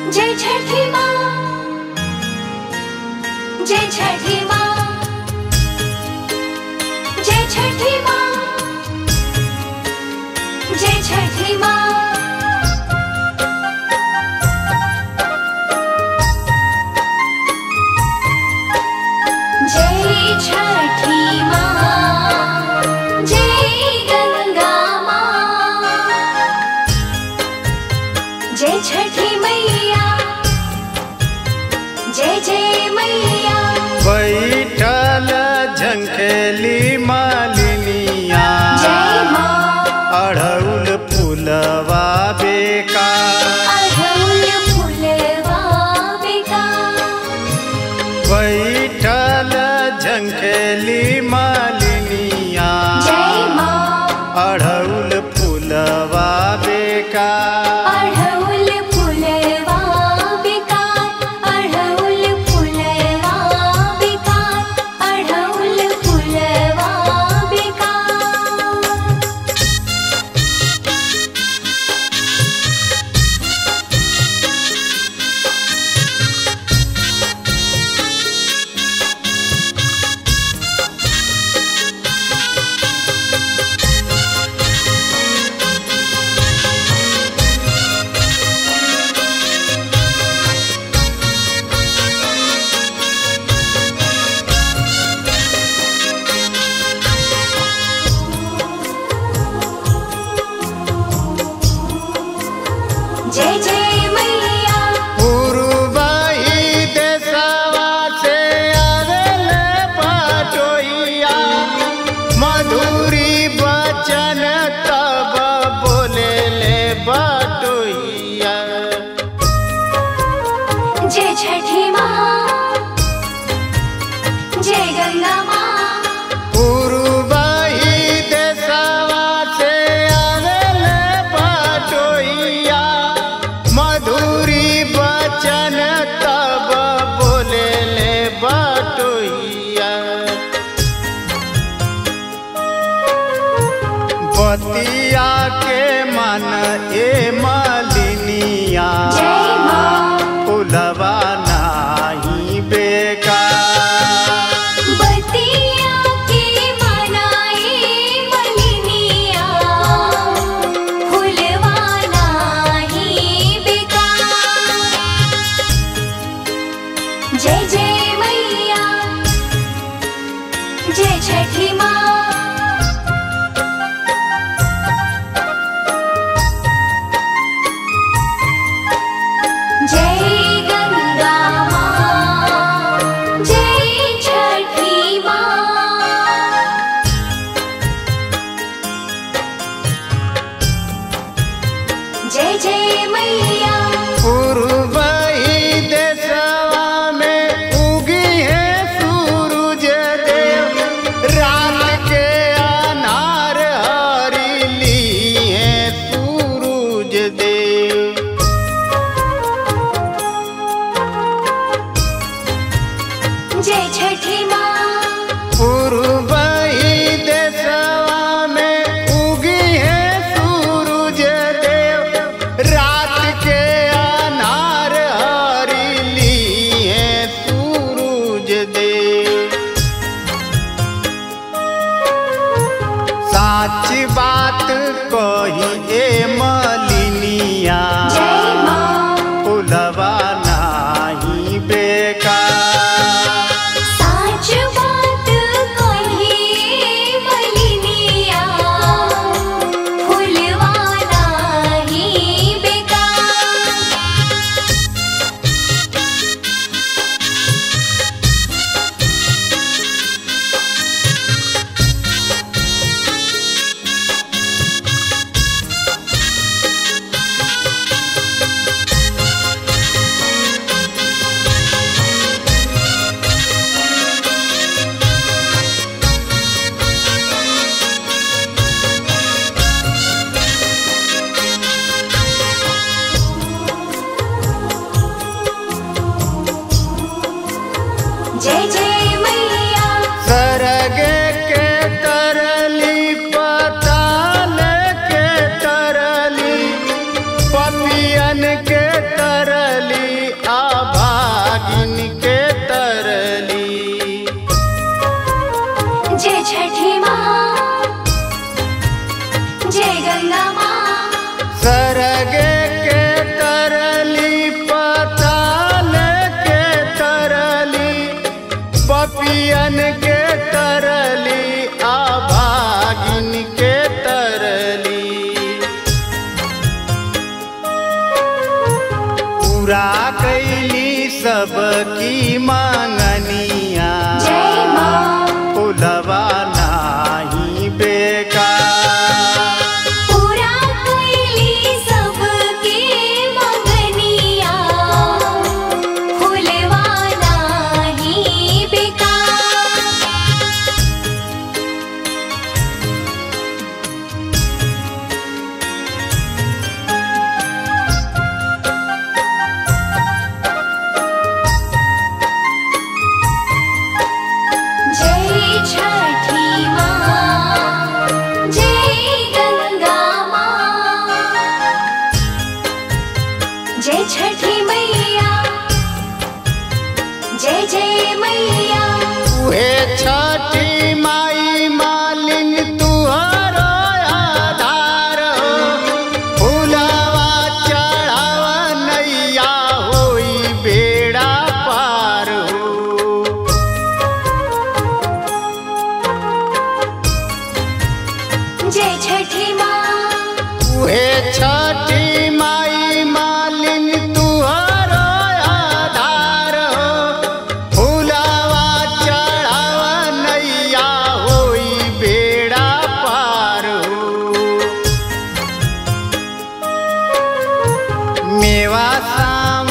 जय छठी माँ जय छठी माँ जय छठी माँ जय छठी माँ जय छठी माँ जय गंगा माँ जय छठी मैया जय जय मैया बैठल झंखेली मालिनिया जय माँ अढ़ौल फुलवा बेका अढ़उल फुलवा बेगा बैठल झंखेली मालिनिया जय माँ अढ़ौल फुलवा बेका अढ़उल फुलवा बेगा अढ़उल फुलवा बेगा अढ़उल फुलवा बेगा जय जय मैया पुरबही देशवा से आवेल पटोइया मधुरी बचन तब बोले ले बटोइया जय छठी माँ जय गंगा माँ पुरबही देशवा से आवेल पटोइया मधुरी बचन तब बोले ले बटोइया बतिया के मन ए मालिनिया जय माँ फुलवा नाही बेका बतिया के मनाए मलिनिया फुलवा नाही बेकार जय जय मैया जय छठी माँ जय गंगा माँ जय छठी माँ जय जय मैया पूर्वही देशवा में उगी है सूरज देव रात के अनार हरी ली है सूरज देव जय छठी माँ पूर्वही देशवा में उगी है सूरज देव रात के पपियन के तरली आभागिन के तरली जय छठी माँ जय गंगा माँ सरगे के तरली पताल के तरली पपियन के तरली आभागिन के तरली पूरा कैली सबकी मांगनिया जय माँ पुलवा नाही बेकार पूरा कैली सबके मगनिया फुलवाना ही बेकार जय छठी माँ जय गंगा माँ जय छठी मैया जय जय मैया उहे छठी माई मालिन तुहरो आधार हो फुलवा चढ़ावा नैया होई बेड़ा पार हो जय छठी माँ उहे छठी माई मालिन तुहरो आधार हो फुलवा चढ़ावा नैया होई बेड़ा पार हो मेवा साम